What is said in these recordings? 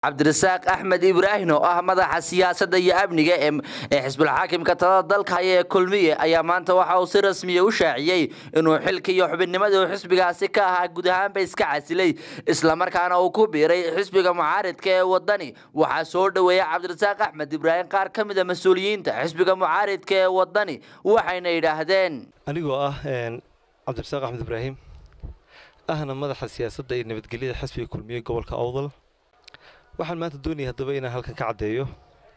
cabdirasaaq axmed ibraahim oo ah madaxa siyaasadda iyo amniga ee xisbulxaakimka talada dalka haya ee kulmiye ayaa maanta waxa uu si rasmiya u shaaciyey inuu xilka iyo xubinnimadii uu xisbigaasi ka ahaa guud ahaanba iska casilay islamarkaana uu ku biiray xisbiga mucaaridka ee wadani waxaa soo dhoweeya cabdirasaaq axmed ibraahim qaar ka mid a mas-uuliyiinta xisbiga mucaaridka ee wadani waxayna yidhaahdeen anigoo ah cabdirasaaq axmed ibraahim ahna madaxa siyaasadda iyo nabadgelyada xisbiga kulmiye gobolka awdal waxaan maanta doonaya haddaba inaan halkan ka caddeeyo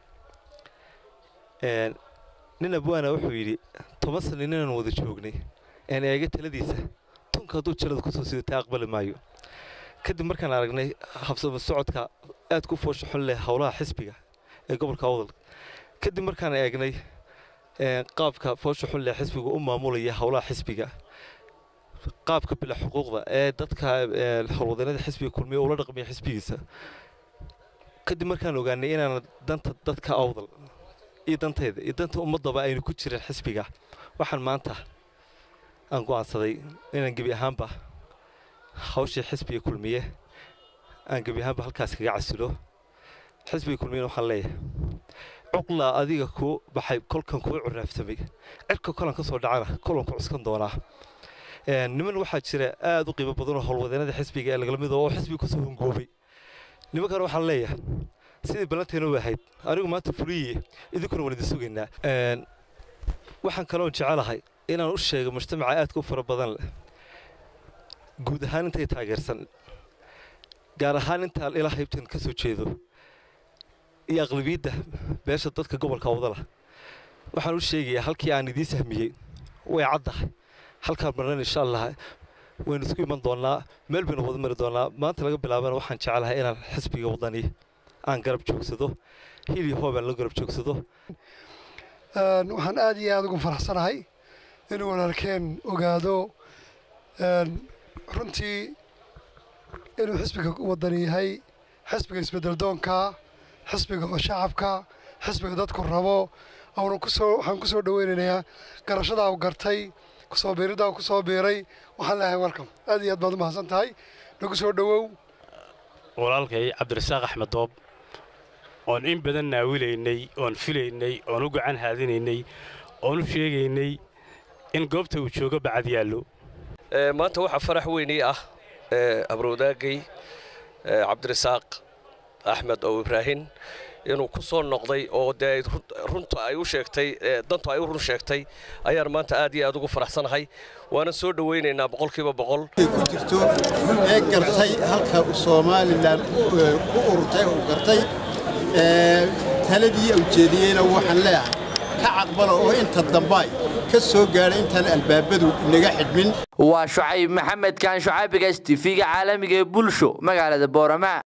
nin abwaana wuxuu yidhi toban sano ninaan wada joognay een eega taladiisa tunka hadduu jalada kusoo sidatay aqbali maayo kadib markaan aragnay habsama socodka aad ku foosha xun leh howlaha xisbiga ee gobolka awdal kadib markaan eegnay qaabka foosha xun leh xisbiga u maamulaya howlaha xisbiga qaabka bila xuquuqda ee dadka howlwadeennada xisbiga kulmiye ula dhaqmaya xisbigiisa kadib markaan ogaanay inaan danta dadka awdal iyo dantayda iyo danta ummaddaba aynu ku jirin xisbiga waxaan maanta aan go'aansaday inaan gebi ahaanba hawshii xisbiga kulmiye aan gebi ahaanba halkaas kaga casilo xisbiga kulmiyena waxaan leeyahay cuqlaa adiga kuu baxay kolkan kuu curaaftamay cirka kolan ka soo dhacana kolan ku cuskan doonaa niman waxaa jira aad u qiimo badan oo howlwadeennada xisbiga ee lagala mid oo xisbiga kusoo hungoobay nimankan waxaan leeyahay sidii ballanteena u ahayd anigu maanta fuliye idinkuna waan idin sugaynaa waxaan kaloon jecelahay inaan u sheego mujtamaca aadka u fara badan leh guud ahaan intay taageersan gaar ahaan intaan ilaa haybtan ka soo jeedo iyo aqlabiyadda beesha dadka gobolka awdala waxaan u sheegayaa halkii aan idiin sahmiyey way caddahay halkaan marnan insha allah waynu isku iman doonnaa meel baynu wada mari doonnaa maanta laga bilaabana waxaan jecelahay inaan xisbiga wadani aan garab joogsado hili hoobaan la garab joogsado waxaan aad iyo aad ugu faraxsanahay inuu walaalkeen ogaado runtii inuu xisbiga wadani yahay xisbiga isbedeldoonka xisbiga oo shacabka xisbiga dadku rabo awna kusoo waxaan kusoo dhaweynayaa garashadaa u gartay kusoo biiridaa kusoo biiray waxaan leeyahay welcome aad iyo aad baad u mahadsan tahay nagu soo dhowow walaalkay cabdirasaaq axmed doob oon in badan naawilaynay oon filaynay oon u gacan haadinaynay oon u sheegaynay in goobta uu joogo bacad yaallo maanta waxaa farax weynii ah abrowdaagay cabdirasaaq axmed oo ibraahin inuu ku soo noqday oo dee runta ay u sheegtay dantu ay u run sheegtay ayaan maanta aad iyo aad ugu faraxsanahay waana soo dhowaynaynaa boqolkiiba boqol ku jirto ee gartay halka somalilan ku ururtay uu gartay taladii ujeediyeyna waxaan leeyahay ka caqbala oo inta dambaay ka soo gaadhay intaan albaabadu inaga xidhmin waa shucayb maxamed kaan shucaabiga s tv-ga caalamiga ee bulsho magaalada boorama